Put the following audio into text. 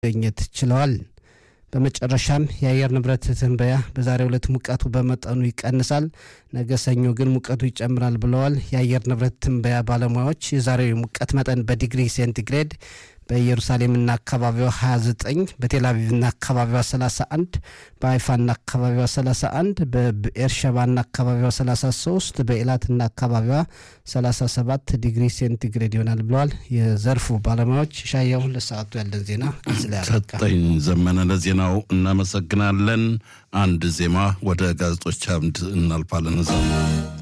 ማግኘት ችለዋል። በመጨረሻም የአየር ንብረት ትንበያ በዛሬው ዕለት ሙቀቱ በመጠኑ ይቀንሳል፣ ነገ ሰኞ ግን ሙቀቱ ይጨምራል ብለዋል። የአየር ንብረት ትንበያ ባለሙያዎች የዛሬው የሙቀት መጠን በዲግሪ ሴንቲግሬድ በኢየሩሳሌምና አካባቢዋ 29 በቴልአቪቭና አካባቢዋ 31 በሀይፋና አካባቢዋ 31 በኤርሸባና አካባቢዋ 33 በኤላትና አካባቢዋ 37 ዲግሪ ሴንቲግሬድ ይሆናል ብለዋል የዘርፉ ባለሙያዎች። ሻያው ለሰዓቱ ያለን ዜና ሰጠኝ ዘመነ ለዜናው እናመሰግናለን። አንድ ዜማ ወደ ጋዜጦች አምድ እናልፋለን።